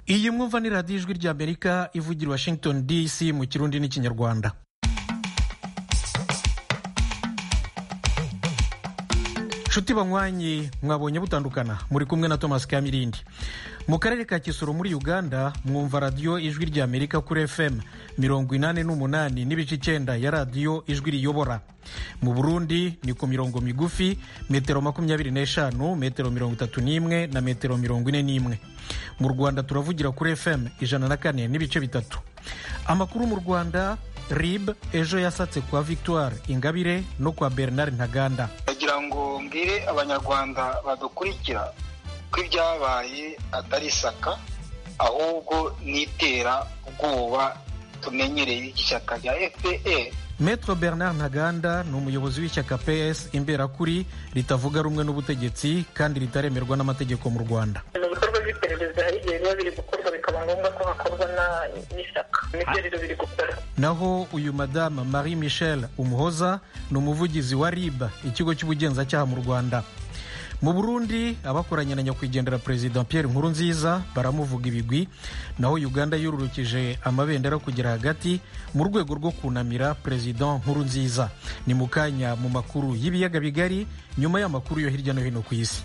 iyi mwumva ni radiyo ijwi ry'amerika ivugira washington dc mu kirundi n'ikinyarwanda nshuti banywanyi mwabonye butandukana muri kumwe na thomas kamirindi mu karere ka kisoro muri uganda mwumva radiyo ijwi ry'amerika kuri fm mirongo inani n'umunani n'ibice icyenda ya radiyo ijwi riyobora mu burundi ni ku mirongo migufi metero makumyabiri n'eshanu metero mirongo itatu n'imwe na metero mirongo ine n'imwe mu rwanda turavugira kuri fm ijana na kane n'ibice bitatu amakuru mu rwanda rib ejo yasatse kwa victoire ingabire no kwa bernard ntaganda ndagira ngo mbwire abanyarwanda badukurikira ko ibyabaye atari isaka ahubwo n'itera ubwoba tumenyereye ishyaka rya fpr Maître Bernard Ntaganda ni umuyobozi w'ishyaka PS imberakuri ritavuga rumwe n'ubutegetsi kandi ritaremerwa n'amategeko mu Rwanda. mu bikorwa by'iperereza hari igihe biba biri gukorwa bikaba ngombwa ko hakorwa n'ishyaka nibyo rero biri gukora Naho uyu madame Marie Michel Umuhoza ni umuvugizi wa RIB ikigo cy'ubugenzacyaha mu Rwanda. mu burundi abakoranye na nyakwigendera perezida pierre nkurunziza baramuvuga ibigwi naho uganda yururukije amabendera kugera hagati mu rwego rwo kunamira perezida nkurunziza ni mu kanya mu makuru y'ibiyaga bigari nyuma y'amakuru yo hirya no hino ku isi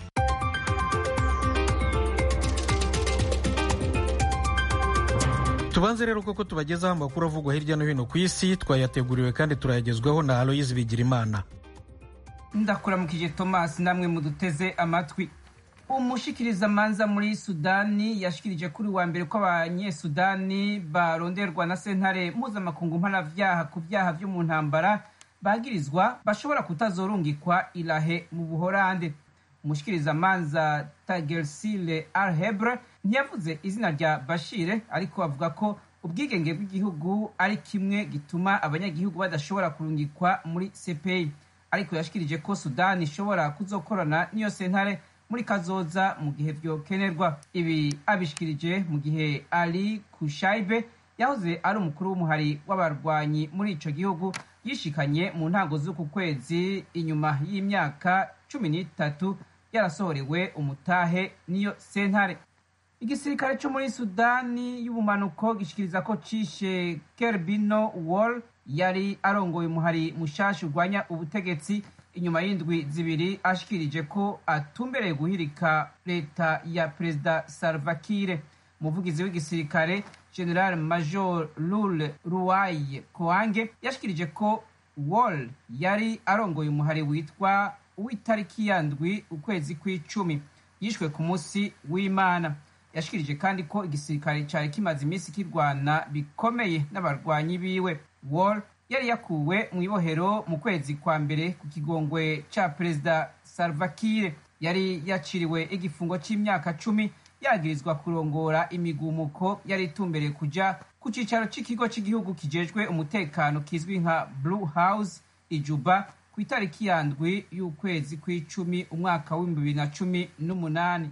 tubanze rero koko tubagezaho amakuru avugwa hirya no hino ku isi twayateguriwe kandi turayagezwaho na aloyizi bigirimana ndakuramukije thomas namwe muduteze amatwi umushikirizamanza muri sudani yashikirije kuri wa mbere ko abanyesudani baronderwa na sentare mpuzamakungu mpanavyaha ku vyaha vyo mu ntambara bagirizwa bashobora kutazorungikwa irahe mu buhorande umushikirizamanza tagersile arhebre ntiyavuze izina rya bashire ariko avuga ko ubwigenge bw'igihugu ari kimwe gituma abanyagihugu badashobora kurungikwa muri cpi ariko yashikirije ko sudani ishobora kuzokorana n'iyo sentare muri kazoza mu gihe vyokenerwa ibi abishikirije mu gihe ali kushaibe yahoze ari umukuru w'umuhari w'abarwanyi muri ico gihugu yishikanye mu ntango z'uku kwezi inyuma y'imyaka cumi n'itatu yarasohorewe umutahe n'iyo sentare igisirikare co muri sudani y'ubumanuko gishikiriza ko cishe kerbino wall yari arongoye umuhari mushasha urwanya ubutegetsi inyuma y'indwi zibiri ashikirije ko atumbereye guhirika leta ya perezida salvakire umuvugizi w'igisirikare general major lule ruwaye koange yashikirije ko wall yari arongoye umuhari witwa uw'itariki ya ndwi ukwezi kw'icumi yishwe ku munsi w'imana yashikirije kandi ko igisirikare cyari kimaze iminsi kirwana bikomeye n'abarwanyi biwe wall yari yakuwe mu ibohero mu kwezi kwa mbere ku kigongwe ca perezida salvakire yari yaciriwe igifungo c'imyaka cumi yagirizwa kurongora imigumuko yari itumbereye kuja ku cicaro c'ikigo c'igihugu kijejwe umutekano kizwi nka blue house ijuba ku itariki ya ndwi y'ukwezi kw'icumi umwaka w'ibihumbi bibiri na cumi n'umunani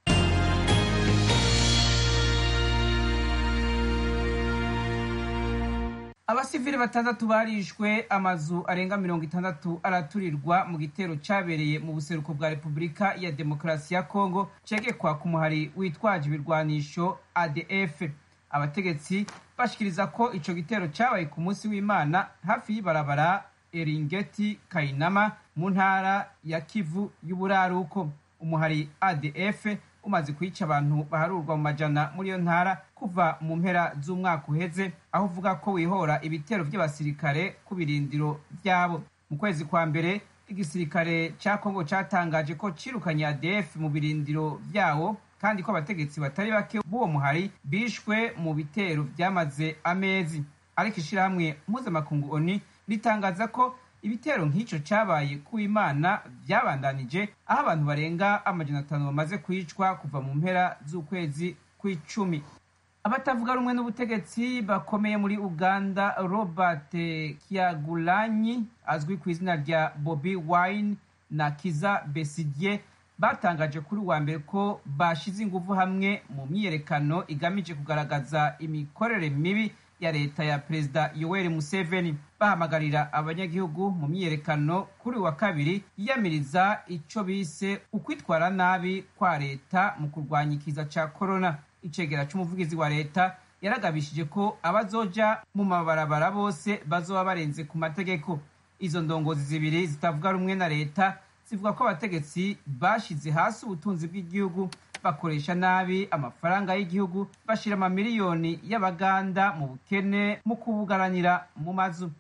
abasivili batandatu barishwe amazu arenga mirongo itandatu araturirwa mu gitero cabereye mu buseruko bwa repubulika ya demokarasi ya kongo cegekwa ku muhari witwaje ibirwanisho adf abategetsi bashikiriza ko ico gitero cabaye ku munsi w'imana hafi y'ibarabara eringeti kayinama mu ntara ya kivu y'uburaruko umuhari adf umaze kwica abantu baharurwa mu majana muri iyo ntara kuva mu mpera z'umwaka uheze aho uvuga ko wihora ibitero by'abasirikare ku birindiro byabo mu kwezi kwa mbere igisirikare cya kongo cyatangaje ko cirukanye adf mu birindiro byawo kandi ko abategetsi batari bake b'uwo muhari bishwe mu bitero byamaze amezi ariko ishirahamwe mpuzamakungu oni ritangaza ko ibitero nk'icyo cyabaye ku imana byabandanije aho abantu barenga amajana atanu bamaze kwicwa kuva mu mpera z'ukwezi kw'icumi abatavuga rumwe n'ubutegetsi bakomeye muri uganda robert kiagulanyi azwi ku izina rya bobi wine na kiza besigye batangaje kuri uwa mbere ko bashize ingufu hamwe mu myiyerekano igamije kugaragaza imikorere mibi ya leta ya perezida yoweri museveni bahamagarira abanyagihugu mu myiyerekano kuri wa kabiri yiyamiriza ico bise ukwitwara nabi kwa leta mu kurwanya ikiza ca korona icegera c'umuvugizi wa leta yaragabishije ko abazoja mu mabarabara bose bazoba barenze ku mategeko izo ndongozi zibiri zitavuga rumwe na leta zivuga ko abategetsi bashize hasi ubutunzi bw'igihugu bakoresha nabi amafaranga y'igihugu bashira amamiliyoni y'abaganda mu bukene mu kubugaranira mu mazu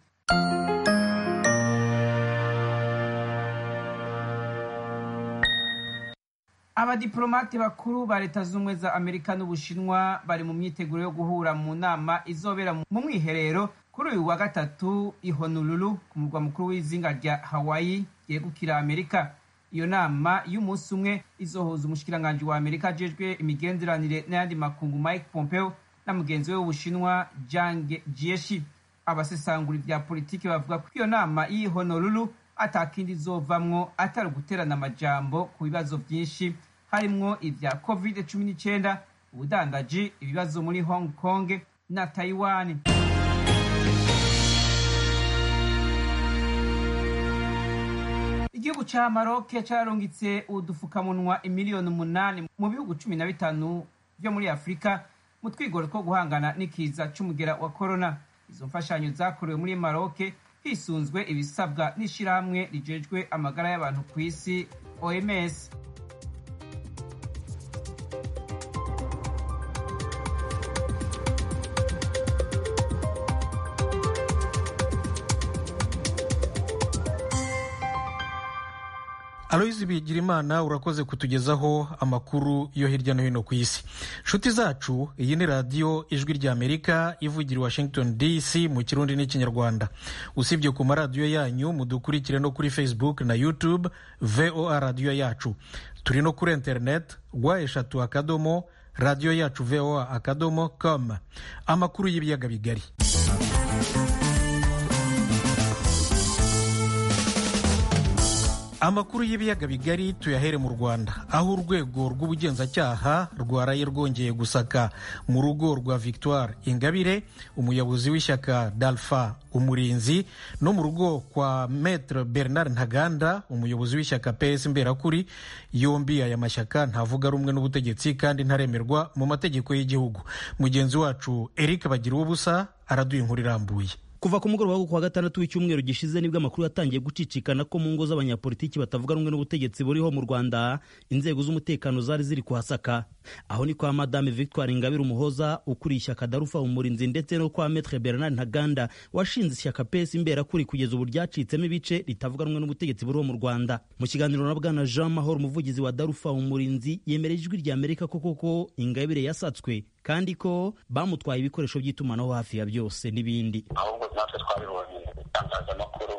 abadiplomate bakuru ba leta z'ubumwe za amerika n'ubushinwa bari mu myiteguro yo guhura mu nama izobera mu mwiherero kuri uyu wa gatatu i honolulu ku murwa mukuru w'izinga rya hawaii ryegukira amerika iyo nama y'umunsi umwe izohuza umushikiranganji wa amerika ajejwe imigenderanire n'ayandi makungu mike pompeo na mugenzi we w'ubushinwa jang jieshi abasesangura ibya politiki bavuga ko iyo nama y'i honolulu atakindi izovamwo atari uguterana amajambo ku bibazo byinshi harimwo ibya covid cumi n'icyenda ubudandaji ibibazo muri hong kong na taiwan igihugu ca maroke cararungitse udufukamunwa imiliyoni umunani mu bihugu cumi na bitanu vyo muri afurika mu twigoro two guhangana n'ikiza c'umugera wa korona izo mfashanyo zakorewe muri maroke hisunzwe ibisabwa n'ishirahamwe rijejwe amagara y'abantu ku isi oms aloyizi bigirimana urakoze kutugezaho amakuru yo hirya no hino ku isi nshuti zacu iyi ni radiyo ijwi ry'amerika ivugira i washington dc mu kirundi n'ikinyarwanda usibye ku maradiyo yanyu mudukurikire no kuri facebook na youtube voa radiyo yacu turi no kuri internet rwa eshatu akadomo radiyo yacu voa akadomo com amakuru y'ibiyaga bigari amakuru y'ibiyaga bigari tuyahere mu rwanda aho urwego rw'ubugenzacyaha rwaraye rwongeye gusaka mu rugo rwa victoire ingabire umuyobozi w'ishyaka dalfa umurinzi no mu rugo kwa maître bernard ntaganda umuyobozi w'ishyaka ps mberakuri yombi aya mashyaka ntavuga rumwe n'ubutegetsi kandi ntaremerwa mu mategeko y'igihugu mugenzi wacu eric bagira ubusa araduha inkuru irambuye kuva ku mugoroba wo kuwa gatandatu w'icyumweru gishize nibwo amakuru yatangiye gucicikana ko mu ngo z'abanyapolitiki batavuga rumwe n'ubutegetsi buriho mu rwanda inzego z'umutekano zari ziri kuhasaka aho ni kwa madame victoire ingabire umuhoza ukuriye ishyaka darufa umurinzi ndetse no kwa metre bernard ntaganda washinze ishyaka pesi imberakuri kugeza ubu ryacitsemo ibice ritavuga rumwe n'ubutegetsi buriho mu rwanda mu kiganiro na bwana jean mahoro umuvugizi wa darufa umurinzi yemereye ijwi rya amerika ko koko ingabire yasatswe kandi ko bamutwaye ibikoresho by'itumanaho hafi ya byose n'ibindi ahubwo natwe twabibonye mu bitangazamakuru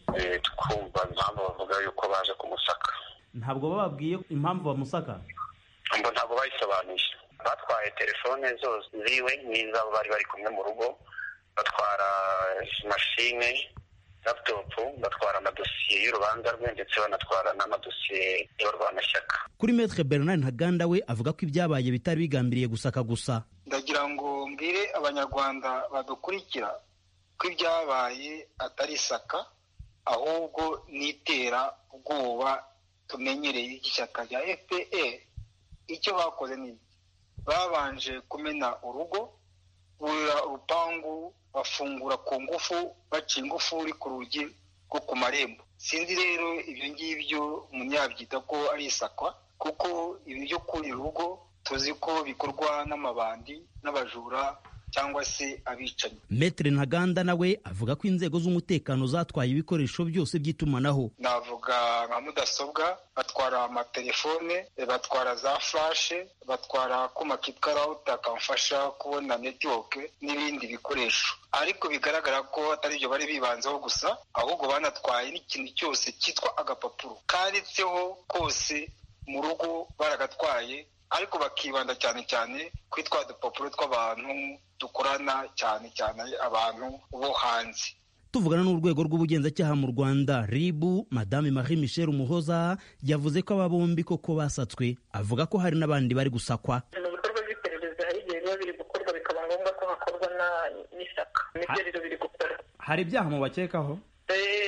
twumva impamvu bavuga yuko baje kumusaka ntabwo bababwiye impamvu bamusaka ngo ntabwo bayisobanuye batwaye telefone zose ziwe n'izabo bari bari kumwe mu rugo batwara mashine laputopu batwara amadosiye y'urubanza rwe ndetse banatwara n'amadosiye y'abarwanashyaka kuri metre bernard ntaganda we avuga ko ibyabaye bitari bigambiriye gusaka gusa ndagira ngo mbwire abanyarwanda badukurikira ko ibyabaye atari isaka ahubwo n'itera ubwoba tumenyereye ishyaka rya fpr icyo bakoze ni babanje kumena urugo burira urupangu bafungura ku ngufu baca ingufuri ku rugi rwo ku marembo sinzi rero ibyo ngibyo umuntu yabyita ko ari isakwa kuko ibi byo kurira urugo tuzi ko bikorwa n'amabandi n'abajura cyangwa se abicanyi metere ntaganda nawe avuga ko inzego z'umutekano zatwaye ibikoresho byose by'itumanaho navuga nka mudasobwa batwara amatelefone batwara za furashe batwara akuma kitwa rawuta kamfasha kubona netiwoke n'ibindi bikoresho ariko bigaragara ko atari byo bari bibanzeho gusa ahubwo banatwaye n'ikintu cyose cyitwa agapapuro kanditseho kose mu rugo baragatwaye ariko bakibanda cyane cyane kuri twa dupapuro tw'abantu dukorana cyane cyane abantu bo hanze tuvugana n'urwego rw'ubugenzacyaha mu rwanda ribu madame marie michel umuhoza yavuze ko aba bombi koko basatswe avuga ko hari n'abandi bari gusakwa mu bikorwa by'iperereza hari igihe biba biri gukorwa bikaba ngombwa ko hakorwa n'ishyaka nibyo rero biri gukorwa hari ibyaha mubakekaho kugira ngo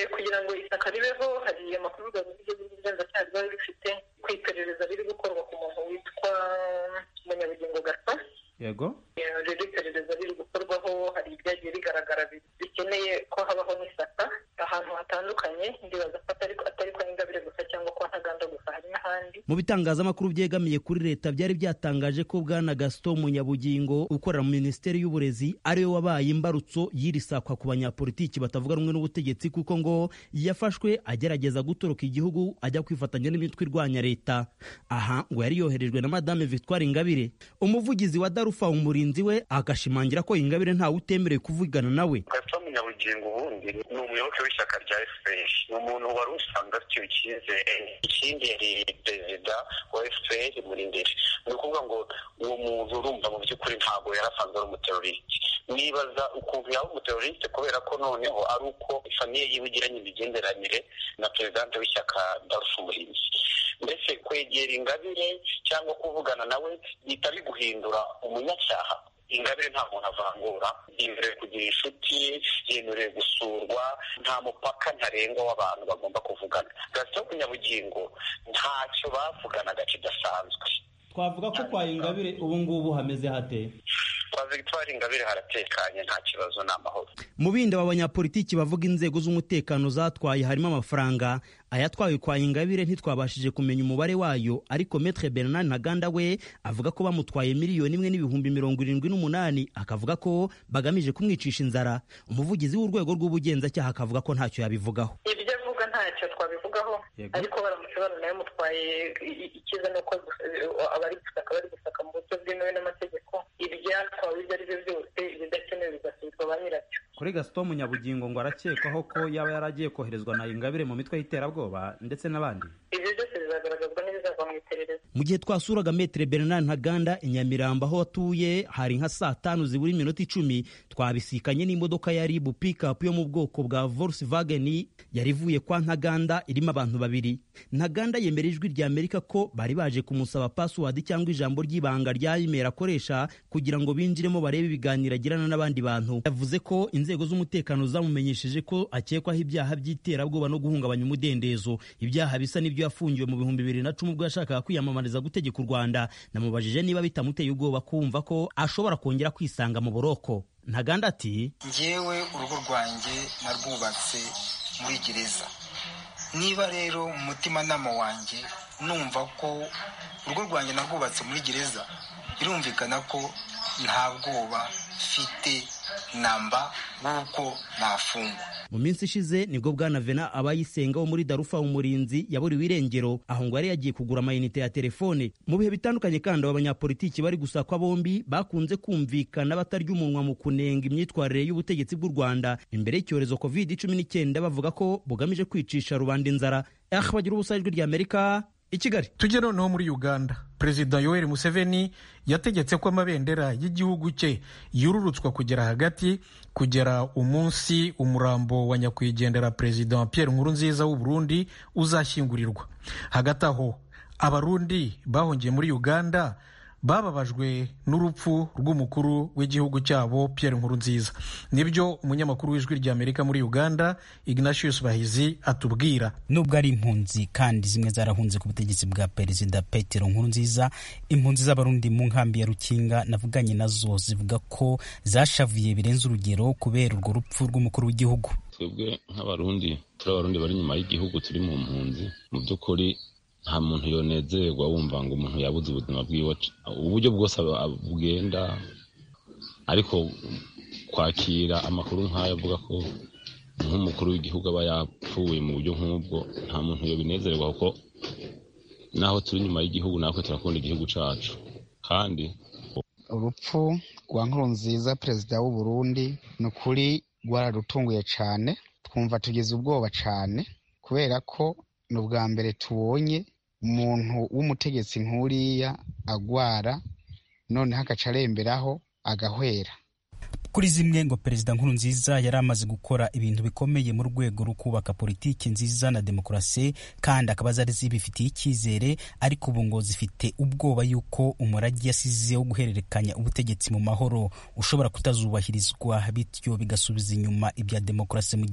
ngo ishyaka ribeho hari amakuru ubugenzacyaha riba rifite ku iperereza riri gukorwa ku muntu witwa munyabugingo gato yego rero iperereza riri gukorwaho hari ibyagiye bigaragara bikeneye ko habaho n'isaka ahantu hatandukanye ndibaza ko atari kwa ingabire gusa cyangwa kwa ntaganda gusa hari n'ahandi mu bitangazamakuru byegamiye kuri leta byari byatangaje ko bwana gaston munyabugingo ukorera mu minisiteri y'uburezi ariwe wabaye imbarutso y'iri sakwa ku banyapolitiki batavuga rumwe n'ubutegetsi kuko ngo yafashwe agerageza gutoroka igihugu ajya kwifatanya n'imitwe irwanya leta aha ngo yari yoherejwe na madame victoire ingabire umuvugizi wa darufa umurinzi we agashimangira ko ingabire ntawe utemerewe kuvugana nawe gaston munyabugingo ubundi ni umuyoboke w'ishyaka rya fpr ni umuntu wari usanzwe afitiwe icyizere ikindi yari perezida wa fpr muri imbere ni ukuvuga ngo uwo muntu urumva mu by'ukuri ntabwo yari asanzwe ari umuteroriste nibaza ukuntu yaba umuteroriste kubera ko noneho ari uko famiye yiwe igiranye imigenderanire na perezidante w'ishyaka darufa umurinzi mbese kwegera ingabire cyangwa kuvugana nawe bihita biguhindura umunyacyaha ingabire nta muntu avangura yemerewe kugira inshuti yemerewe gusurwa nta mupaka ntarengwa w'abantu bagomba kuvugana gasito kunyabugingo ntacyo bavuganaga kidasanzwe twavuga ko kwa ingabire ubu ngubu hameze hate kwa victoire ingabire haratekanye nta kibazo ni amahoro mu bindi aba banyapolitiki bavuga inzego z'umutekano zatwaye harimo amafaranga ayatwawe kwa ingabire ntitwabashije kumenya umubare wayo ariko metre bernard ntaganda we avuga ko bamutwaye miliyoni imwe n'ibihumbi mirongo irindwi n'umunani akavuga ko bagamije kumwicisha inzara umuvugizi w'urwego rw'ubugenzacyaha akavuga ko ntacyo yabivugaho ibyo avuga ntacyo twabivugaho ariko baramutse banayamutwaye icyiza ni uko abari gusaka bari gusaka mu buryo bwemewe n'amategeko ibyatwawe ibyo ari byo byose ibidakenewe bigasubizwa ba nyirabyo kuri gaston munyabugingo ngo arakekwaho ko yaba yaragiye koherezwa na ingabire mu mitwe y'iterabwoba ndetse n'abandi ibyo byose bizagaragazwa n'ibizava mu iperereza mu gihe twasuraga metere bernard ntaganda i nyamirambo aho atuye hari nka saa tanu zibura iminota icumi twabisikanye n'imodoka ya ribu pikapu yo mu bwoko bwa volkswagen yari ivuye kwa ntaganda irimo abantu babiri ntaganda yemera ijwi rya amerika ko bari baje kumusaba password cyangwa ijambo ry'ibanga rya imeri akoresha kugira ngo binjiremo barebe ibiganiro agirana n'abandi bantu yavuze ko inzego z'umutekano zamumenyesheje ko akekwaho ibyaha by'iterabwoba no guhungabanya umudendezo ibyaha bisa n'ibyo yafungiwe mu bihumbi bibiri na cumi ubwo yashakaga kwiyamamariza gutegeka u rwanda namubajije niba bitamuteye ubwoba kumva ko ashobora kongera kwisanga mu buroko ntaganda ati ngewe urugo rwanjye narwubatse muri gereza niba rero mu mutimanama wanjye numva ko urugo rwanjye narwubatse muri gereza birumvikana ko nta bwoba mfite namba w'uko nafungwa mu minsi ishize nibwo bwana vena abayisenga wo muri darufa umurinzi yaburiwe irengero aho ngo yari yagiye kugura amayinite ya telefone mu bihe bitandukanye kandi aba banyapolitiki bari gusakwa bombi bakunze kumvikana batarya umunwa mu kunenga imyitwarire y'ubutegetsi bw'u rwanda imbere y'icyorezo covid cumi n'icyenda bavuga ko bugamije kwicisha rubanda inzara ah bagira ubusa ijwi rya amerika i kigali tujye noneho muri uganda perezida yoweri museveni yategetse ko amabendera y'igihugu cye yururutswa kugera hagati kugera umunsi umurambo wa nyakwigendera perezida pierre nkurunziza w'u burundi uzashyingurirwa hagati aho abarundi bahungiye muri uganda bababajwe n'urupfu rw'umukuru w'igihugu cyabo Pierre Nkurunziza nibyo umunyamakuru w'ijwi ry'Amerika muri Uganda Ignatius Bahizi atubwira nubwo ari impunzi kandi zimwe zarahunze ku butegetsi bwa perezida Petero Nkurunziza impunzi z'abarundi mu nkambi ya Rukinga navuganye nazo zivuga ko zashavuye birenze urugero kubera urwo rupfu rw'umukuru w'igihugu twebwe nk'abarundi turi abarundi bari inyuma y'igihugu turi mu mpunzi mu by'ukuri nta muntu yonezerwa wumva ngo umuntu yabuze ubuzima bwiwe uburyo bwose bugenda ariko kwakira amakuru nk'ayo avuga ko nk'umukuru w'igihugu aba yapfuye mu buryo nk'ubwo nta muntu yobinezerwa kuko naho turi inyuma y'igihugu natwe turakunda igihugu cyacu kandi urupfu rwa nkurunziza perezida w'u Burundi ni ukuri rwararutunguye cyane twumva tugize ubwoba cyane kubera ko ni ubwa mbere tubonye umuntu w'umutegetsi nk'uriya agwara noneho agaca aremberaho agahwera kuri zimwe ngo perezida nkurunziza yari amaze gukora ibintu bikomeye mu rwego rwo kubaka politiki nziza na demokarasi kandi akaba zari zibifitiye icyizere ariko ubu ngo zifite ubwoba yuko umurage yasize wo guhererekanya ubutegetsi mu mahoro ushobora kutazubahirizwa bityo bigasubiza inyuma ibya demokarasi mu gihugu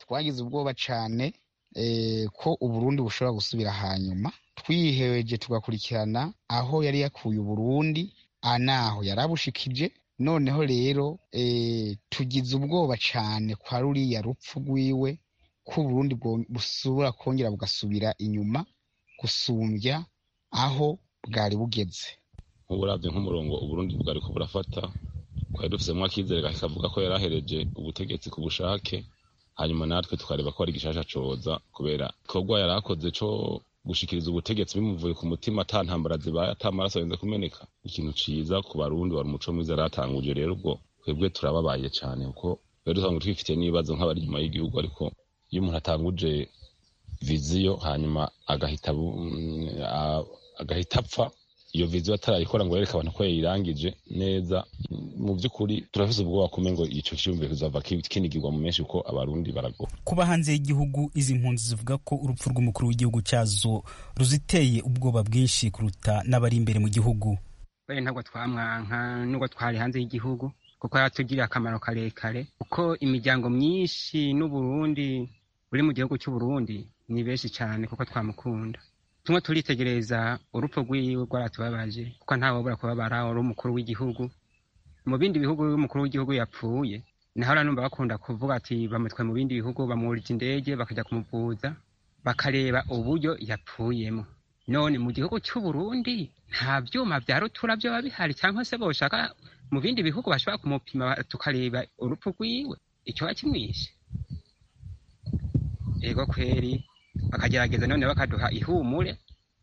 twagize ubwoba cyane ko uburundi bushobora gusubira hanyuma twihereje tugakurikirana aho yari yakuye uburundi anaho yari abushikije noneho rero tugize ubwoba cyane kwa ruriya rupfu rwiwe ko uburundi busubira kongera bugasubira inyuma gusumbya aho bwari bugeze nk'uburabyo nk'umurongo uburundi bwari ko burafata twari dufisemo akizere kavuga ko yari ahereje ubutegetsi ku bushake hanyuma natwe tukareba ko ari igishasha coza kubera igikorwa yari akoze co gushikiriza ubutegetsi bimuvuye ku mutima ata ntambara zibaye ata amaraso arenze kumeneka ikintu ciza ku barundi wari umuco mwiza yaratanguje rero ubwo twebwe turababaye cane kuko rero dusanga twifitiye n'ibibazo nk'abari inyuma y'igihugu ariko iyo umuntu atanguje viziyo hanyuma agahita agahita apfa iyo viziyo atarayikora ngo yereke abantu ko yayirangije neza mu by'ukuri turafise ubwoba kume ngo ico ciyumviro kizava kinigirwa mu menshi kuko abarundi baragowe kuba hanze y'igihugu izi mpunzi zivuga ko urupfu rw'umukuru w'igihugu cyazo ruziteye ubwoba bwinshi kuruta n'abari imbere mu gihugu we ntabwo twamwanka nubwo twari hanze y'igihugu kuko yatugiriye akamaro karekare kuko imiryango myinshi n'uburundi buri mu gihugu cy'uburundi ni benshi cyane kuko twamukunda tumwe turitegereza urupfu rwiwe rwaratubabaje kuko ntawe wabura kubabara uri umukuru w'igihugu mu bindi bihugu iyo umukuru w'igihugu yapfuye naho numva bakunda kuvuga ati bamutwe mu bindi bihugu bamwurije indege bakajya kumuvuza bakareba uburyo yapfuyemo none mu gihugu cy'uburundi nta byuma bya rutura byaba bihari cyangwa se boshaka mu bindi bihugu bashobora kumupima tukareba urupfu rwiwe icyo kimwishe ego kweri bakagerageza none bakaduha ihumure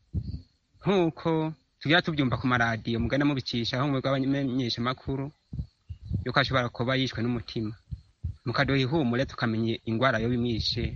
nk'uko tugira tubyumva ku maradiyo mugana mubicisha aho mwebwe abamenyeshamakuru yuko ashobora kuba yishwe n'umutima mukaduha ihumure tukamenya indwara yo bimwishe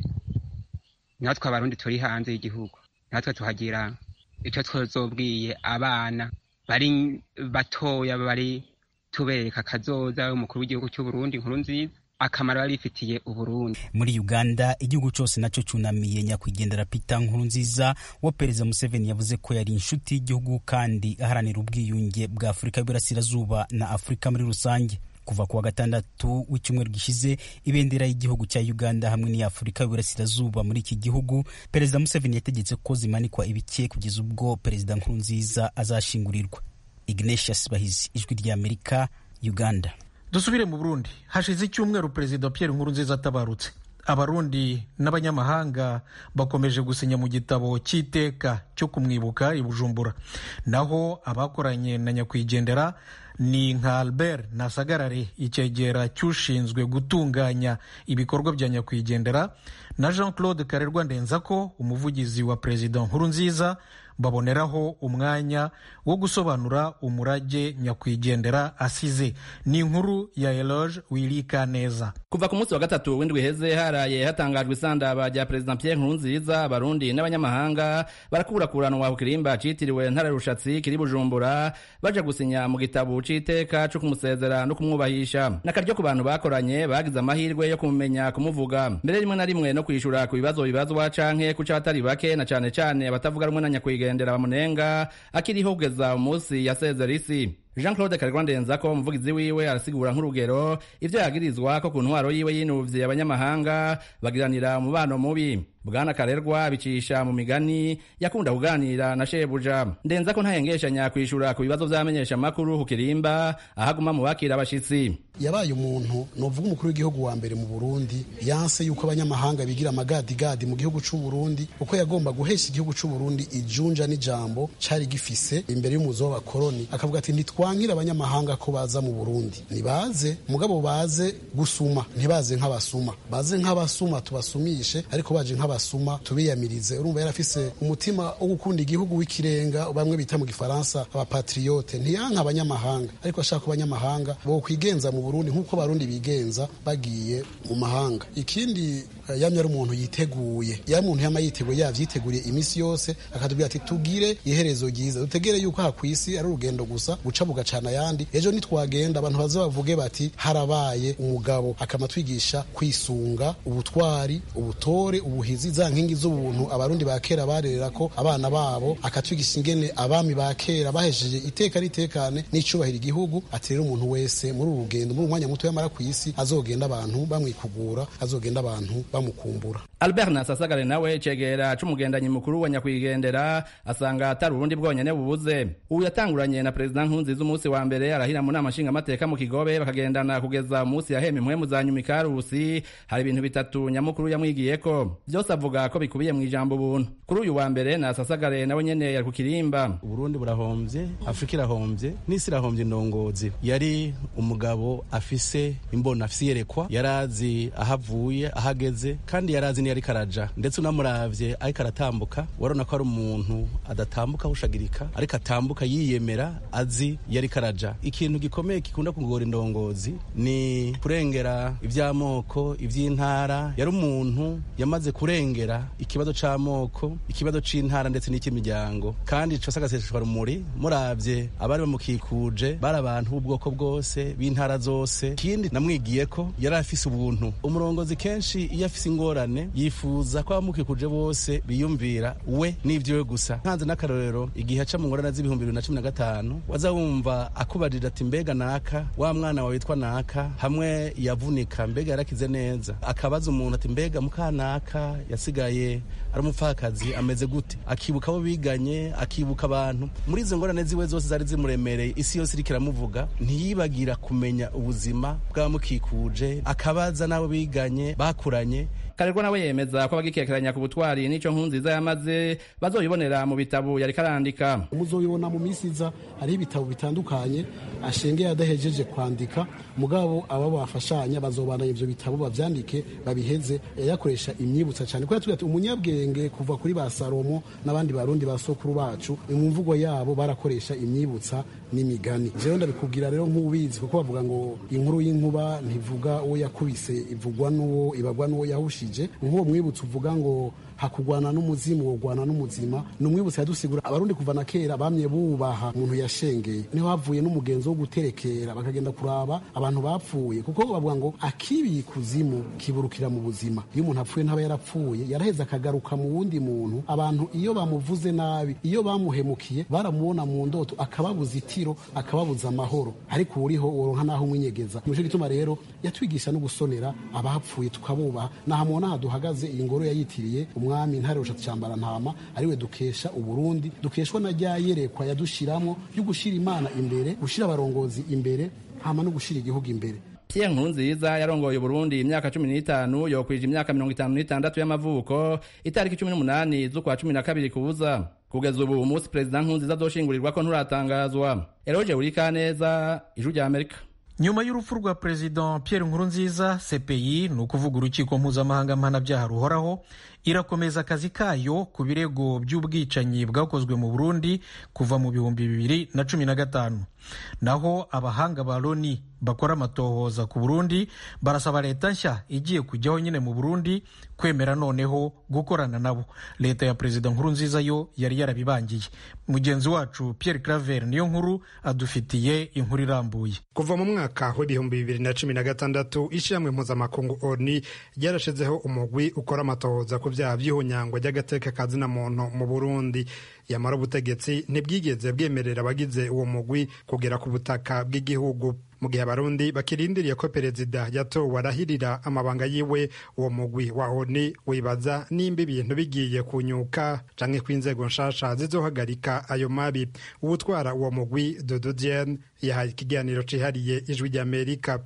natwe abarundi turi hanze y'igihugu natwe tuhagira icyo twazobwiye abana bari batoya bari tubereka akazoza umukuru w'igihugu cy'uburundi inkuru nziza akamaro yari ifitiye uburundi muri uganda igihugu cyose nacyo cyunamiye nyakwigendera peter nkuru nziza wa perezida museveni yavuze ko yari inshuti y'igihugu kandi aharanira ubwiyunge bwa afurika y'uburasirazuba na afurika muri rusange kuva ku wa gatandatu w'icyumweru gishize ibendera y'igihugu cya uganda hamwe n'iya afurika y'uburasirazuba muri iki gihugu perezida museveni yategetse ko zimanikwa ibike kugeza ubwo perezida nkuru nziza azashingurirwa ignatius bahizi ijwi ry'amerika uganda dusubire mu burundi hashize icyumweru perezida pierre nkurunziza atabarutse abarundi n'abanyamahanga bakomeje gusinya mu gitabo cy'iteka cyo kumwibuka i bujumbura naho abakoranye na nyakwigendera ni nka albert nasagarare icyegera cy'ushinzwe gutunganya ibikorwa bya nyakwigendera na jean claude karerwa ndenzako umuvugizi wa perezida nkurunziza baboneraho umwanya wo gusobanura umurage nyakwigendera asize ni inkuru ya eloge wirika neza kuva ku munsi wa gatatu w'indwi heze haraye hatangajwe isandaba rya perezida pierre nkurunziza abarundi n'abanyamahanga barakurakuranwa ku kirimba citiriwe ntara rushatsi kiri bujumbura baja gusinya mu gitabo c'iteka co kumusezera no kumwubahisha n'akaryo ku bantu bakoranye bagize amahirwe yo kumumenya kumuvuga mbere rimwe na rimwe no kwishura ku bibazo bibazwa canke ku c'abatari bake na cane cane abatavuga rumwe na nyakwigendera bamunenga akiriho kugeza umunsi yasezera isi jean claude karerwa ndenzako umuvugizi wiwe arasigura nk'urugero ivyo yagirizwa ko ku ntwaro yiwe yinuvye abanyamahanga bagiranira umubano mubi bwana karerwa bicisha mu migani yakunda kuganira na shebuja ndenza ko ntayengeshanya kwishura ku bibazo vy'amenyeshamakuru ku kirimba ahaguma mu bakira abashitsi yabaye umuntu novuga umukuru w'igihugu wa mbere mu burundi yanse yuko abanyamahanga bigira amagadigadi mu gihugu c'u burundi kuko yagomba guhesha igihugu c'u burundi ijunja n'ijambo cari gifise imbere y'umuzo w'abakoroni akavuga ati ntitwankira abanyamahanga ko baza mu burundi nibaze mugabo baze gusuma ntibaze nk'abasuma baze nk'abasuma tubasumishe ariko baje nk'abasuma tubiyamirize urumva yarafise umutima wo gukunda igihugu w'ikirenga bamwe bita mu gifaransa abapatriote ntiyanka abanyamahanga ariko ashaka ko abanyamahanga bo kwigenza mu burundi nk'uko abarundi bigenza bagiye mu mahanga ikindi yamye ari umuntu yiteguye ya muntu yama yiteguye yavyiteguriye imisi yose akatubwira ati tugire iherezo ryiza dutegere yuko aha kwisi ari urugendo gusa guca bugacana ayandi ejo nitwagenda abantu baze bavuge bati harabaye umugabo akamatwigisha kwisunga ubutwari ubutore ubuhizi za nkingi z'ubuntu abarundi ba kera barerera ko abana babo akatwigisha ingene abami ba kera bahesheje iteka ritekane n'icubahiro igihugu ati rero umuntu wese muri uru rugendo muri umwanya muto yamara ku isi azogenda abantu bamwikugura azogenda abantu bamukumbura albert nasasagare nawe cegera c'umugendanyi mukuru wa nyakwigendera asanga atari uburundi bwonyene bubuze ubu yatanguranye na perezida nkunziza umunsi wa mbere arahira mu nama nshingamateka mu kigobe bakagendana kugeza umunsi yahema impwemu za nyuma ikarusi hari ibintu bitatu nyamukuru yamwigiyeko vyose avuga ko bikubiye mu ijambo ubuntu kuri uyu wa mbere nasasagare nawe nyene yari ku kirimba uburundi burahomvye afurika irahomvye n'isi irahomvye indongozi yari umugabo afise imbona afise iyerekwa yarazi aho avuye aho ageze kandi yarazi niyo ariko araja ndetse unamuravye ariko aratambuka warona ko ari umuntu adatambuka ahushagirika ariko atambuka yiyemera azi iyo ariko araja ikintu gikomeye gikunda kugora indongozi ni kurengera ivy'amoko ivy'intara yari umuntu yamaze kurengera ikibazo c'amoko ikibazo c'intara ndetse n'icy'imiryango kandi cose agaseseshwa rumuri muravye abari bamukikuje bari abantu b'ubwoko bwose b'intara zose ikindi namwigiye ko yari afise ubuntu umurongozi kenshi iyo afise ingorane yifuza ko abamukikuje bose biyumvira we n'ivyiwe gusa nkanze n'akarorero igihe aca mu ngorane z'ibihumbi bibiri na cumi na gatanu waza wumva akubarira ati mbega naka wa mwana wawe witwa naka hamwe yavunika mbega yarakize neza akabaza umuntu ati mbega mukanaka yasigaye ari umupfakazi ameze gute akibuka abo biganye akibuka abantu muri izo ngorane ziwe zose zari zimuremereye isi yose iriko iramuvuga ntiyibagira kumenya ubuzima bw'abamukikuje akabaza n'abo biganye bakuranye karerwa nawe yemeza ko abagikekeranya ku butwari n'ico nkunziza yamaze bazoyibonera mu bitabo yariko arandika muzobibona mu minsi iza hariho ibitabo bitandukanye ashengeye adahejeje kwandika mugabo aba bafashanya bazobana ivyo bitabo bavyandike babiheze yakoresha imyibutsa cyane kuko ati umunyabwenge kuva kuri ba salomo n'abandi barundi ba sokuru bacu mu mvugo yabo barakoresha imyibutsa n'imigani jewe ndabikubwira rero nk'ubizi kuko bavuga ngo inkuru y'inkuba ntivuga uwo yakubise ivugwa n'uwo ibagwa n'uwo yahushije nk'uwo mwibutsa uvuga ngo hakugwana n'umuzimu wogwana n'umuzima ni umwibutsa yadusigura abarundi kuva na kera bamye bubaha umuntu yashengeye niho havuye n'umugenzo wo guterekera bakagenda kuraba abantu bapfuye kuko bavuga ngo akibiye ikuzimu kiburukira mu buzima iyo umuntu apfuye ntaba yarapfuye yaraheze akagaruka mu wundi muntu abantu iyo bamuvuze nabi iyo bamuhemukiye baramubona mu ndoto akababuza itiro akababuza amahoro ariko uriho woronka naho umwinyegeza nico gituma rero yatwigisha no gusonera abapfuye tukabubaha nahamubona aha duhagaze iyi ngoro yayitiriye umwami ntare rushatse cyambara ntama ariwe dukesha uburundi dukeshwa na rya yerekwa yadushiramo yo gushira imana imbere gushira abarongozi imbere hama no gushira igihugu imbere Pierre Nkurunziza yarongoye Burundi imyaka cumi n'itanu yokwije imyaka mirongo itanu n'itandatu y'amavuko itariki cumi n'umunani z'ukwa cumi na kabiri kuza kugeza ubu umunsi perezida Nkurunziza azoshingurirwa ko nturatangazwa Eroge Urikaneza ijwi rya Amerika nyuma y'urupfu rwa perezida Pierre Nkurunziza CPI ni ukuvuga urukiko mpuzamahanga mpanabyaha ruhoraho irakomeza akazi kayo ku birego by'ubwicanyi bwakozwe mu Burundi kuva mu bihumbi bibiri na cumi na gatanu naho abahanga ba Loni bakora amatohoza ku Burundi barasaba leta nshya igiye kujyaho nyine mu Burundi kwemera noneho gukorana nabo leta ya perezida Nkurunziza yo yari yarabibangiye mugenzi wacu Pierre Claver niyo nkuru adufitiye inkuru irambuye kuva mu mwaka w'ibihumbi bibiri na cumi na gatandatu ishyirahamwe mpuzamakungu oni ryarashizeho umugwi ukora amatohoza ku byaha by'ihunyangwa ry'agateka kazina muntu mu Burundi yamara ubutegetsi ntibwigeze bwemerera abagize uwo mugwi kugera ku butaka bw'igihugu mu gihe abarundi bakirindiriye ko perezida yatowe arahirira amabanga yiwe uwo mugwi wa oni wibaza nimba ibintu bigiye kunyuka canke ko inzego nshasha zizohagarika ayo mabi uwutwara uwo mugwi dodo diane yahaye ikiganiro cihariye ijwi ry'amerika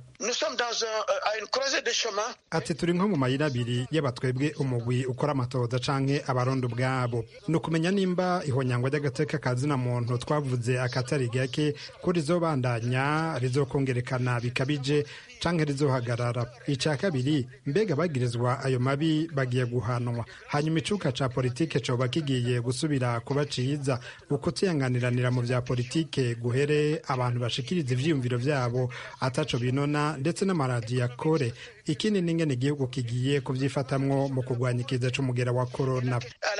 ati turi nko mu mayira abiri y'abatwebwe umugwi ukora amatohoza canke abarundi ubwabo ni ukumenya nimba ihonyangwa ry'agateka kazina muntu twavuze akatari gake ko rizobandanya rizokongerekana bikabije canke rizohagarara ica kabiri mbega bagirizwa ayo mabi bagiye guhanwa hanyuma icuka ca politike coba kigiye gusubira kuba ciza ukutiyanganiranira mu vya politike guhere abantu bashikiriza ivyiyumviro vyabo ataco binona ndetse n'amaradiyo akore ikindi n'ingene igihugu kigiye kuvyifatamwo mu kurwanya ikiza c'umugera wa korona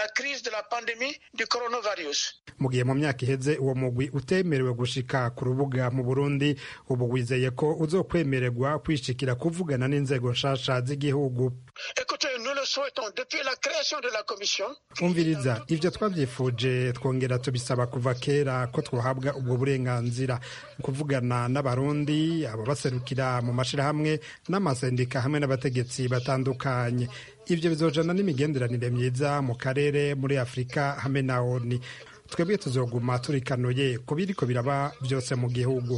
mu gihe mu myaka iheze uwo mugwi utemerewe gushika ku rubuga mu burundi ubu wizeye ko uzokwemererwa kwishikira kuvugana n'inzego nshasha z'igihugu umviriza ibyo twabyifuje twongera tubisaba kuva kera ko twahabwa ubwo burenganzira kuvugana n'abarundi ababaserukira mu mashyirahamwe n'amasendika hamwe n'abategetsi batandukanye ibyo bizojana n'imigenderanire myiza mu karere muri afurika hamwe na oni twebwe tuzoguma turikanuye ku biriko biraba byose mu gihugu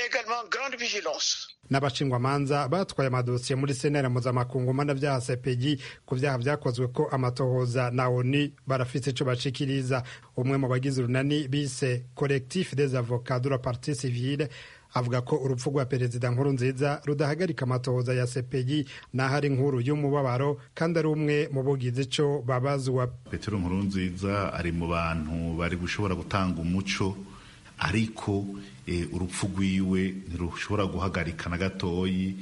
n'abashingwamanza batwaye amadosiye muri senera mpuzamakungu mpanabyaha sepegi ku byaha byakozwe ko amatohoza na oni barafite icyo bashikiriza umwe mu bagize urunani bise collectif des avocats de la partie civile avuga ko urupfu rwa perezida nkuru nziza rudahagarika amatohoza ya sepegi n'aho ari inkuru y'umubabaro kandi ari umwe mu bugize icyo babazwa petero nkuru nziza ari mu bantu bari gushobora gutanga umuco ariko urupfu rwiwe ntirushobora guhagarika na gatoyi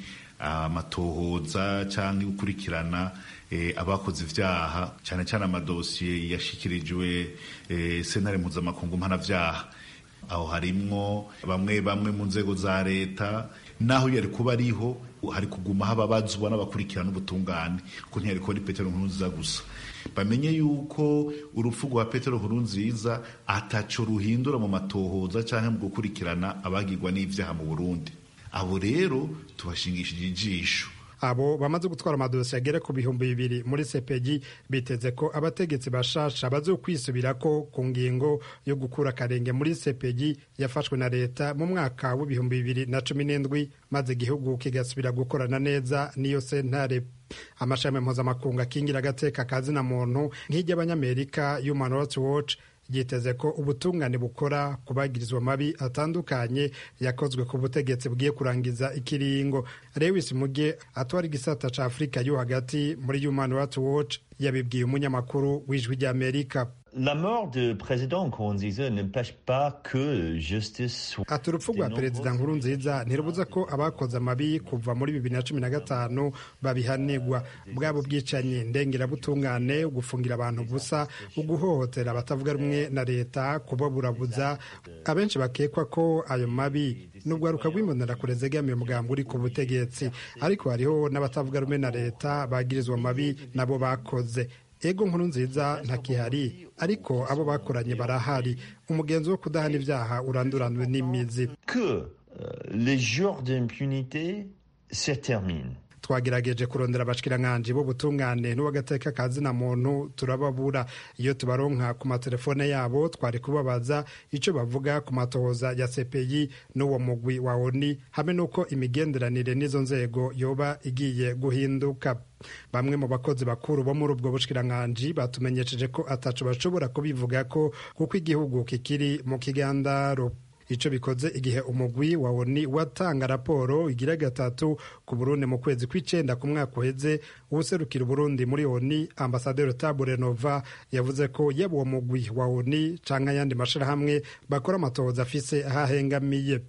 amatohoza cyangwa gukurikirana abakoze ibyaha cyane cyane amadosiye yashyikirijwe senare mpuzamakungu mpanabyaha aho harimwo bamwe bamwe mu nzego za leta naho yari kuba ariho hari kuguma hababazwa n'abakurikirana ubutungane ko ntiyari kuba ari petero nkurunziza gusa bamenye yuko urupfu rwa petero nkurunziza ataco ruhindura mu matohoza cyangwa mu gukurikirana abagirwa n'ibyaha mu burundi abo rero tubashingishije ijisho abo bamaze gutwara amadosiye agera ku bihumbi bibiri muri sepegi biteze ko abategetsi bashasha bazokwisubirako ku ngingo yo gukura akarenge muri sepegi yafashwe na leta mu mwaka w'ibihumbi bibiri na cumi n'indwi maze igihugu kigasubira gukorana neza n'iyo sentare amashami mpuzamakungu akingira agateka kazina muntu nk'iry'abanyamerika human rights watch ryiteze ko ubutungane bukora ku bagirizwa mabi atandukanye yakozwe ku butegetsi bugiye kurangiza ikiringo lewis muge atwara igisata ca afurika yo hagati muri human rights watch yabibwiye umunyamakuru w'ijwi ry'amerika La mort de président Nkurunziza n'empêche pas que justice soit ati urupfu rwa perezida nkurunziza ntirubuza ko abakoze amabi kuva muri bibiri na cumi na gatanu babihanirwa bwaba ubwicanyi ndengerabutungane gufungira abantu ubusa uguhohotera abatavuga rumwe na leta kubaburabuza abenshi bakekwa ko ayo mabi n'urwaruka rw'imbonerakure zegamiye umugambi uri ku butegetsi ariko hariho n'abatavuga rumwe na leta bagirizwa amabi nabo bakoze ego nkuru nziza ntakihari ariko abo bakoranye barahari umugenzi wo kudahana ibyaha uranduranwe n'imizi que les jours d'impunité se terminent twagerageje kurondera abashikirankanje b'ubutungane n'uw'agateka ka zina muntu turababura iyo tubaronka ku matelefone yabo twari kubabaza icyo bavuga ku matohoza ya CPI n'uwo mugwi wa ONI hamwe n'uko imigenderanire n'izo nzego yoba igiye guhinduka bamwe mu bakozi bakuru bo muri ubwo bushikirankanje batumenyesheje ko ataco bashobora kubivuga ko kuko igihugu kikiri mu kigandaro icyo bikoze igihe umugwi wa oni watanga raporo igira gatatu ku burundi mu kwezi kw'icyenda ku mwaka uheze uwuserukira uburundi muri oni ambasaderi tabure nova yavuze ko yaba uwo mugwi wa oni cyangwa ayandi mashyirahamwe bakora amatohoza afise ahahengamiye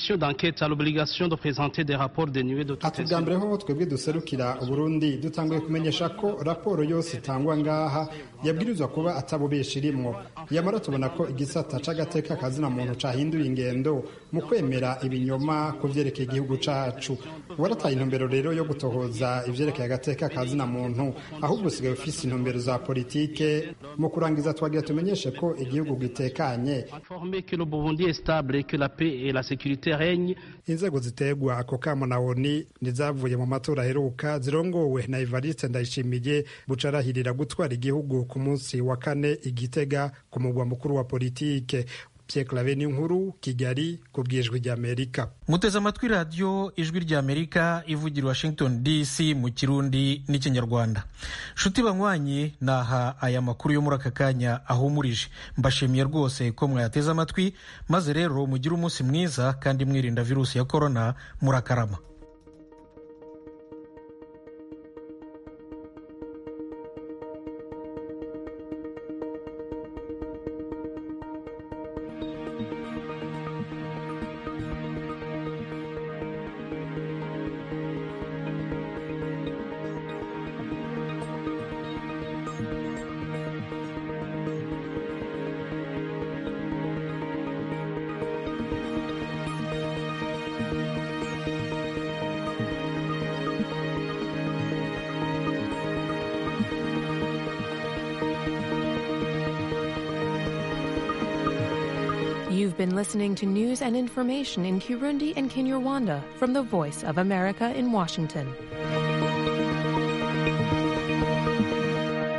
ati bwa mbere ho twebwe duserukira uburundi dutanguye kumenyesha ko raporo yose itangwa ngaha yabwirizwa kuba atabubesha irimwo yamara tubona ko igisata c'agateka kazina muntu cahinduye ingendo mu kwemera ibinyoma ku vyerekeye igihugu cacu warataye intumbero rero yo gutohoza ivyerekeye agateka kazina muntu ahubwo usigaye ufise intumbero za politike mu kurangiza twagira tumenyeshe ko igihugu gitekanye inzego zitegwa ako kamo na oni nizavuye mu matora aheruka zirongowe na evariste ndayishimiye bucarahirira gutwara igihugu ku munsi wa kane igitega ku mugwa mukuru wa politike Pierre nkuru Kigali ku bwijwi ry'Amerika muteze amatwi radiyo ijwi ry'Amerika ivugira Washington DC mu kirundi n'ikinyarwanda nshuti banywanyi naha aya makuru yo muri aka kanya ahumurije mbashimiye rwose ko mwayateze amatwi maze rero mugire umunsi mwiza kandi mwirinda virusi ya korona murakarama been listening to news and information in Kirundi and Kinyarwanda from the Voice of America in Washington.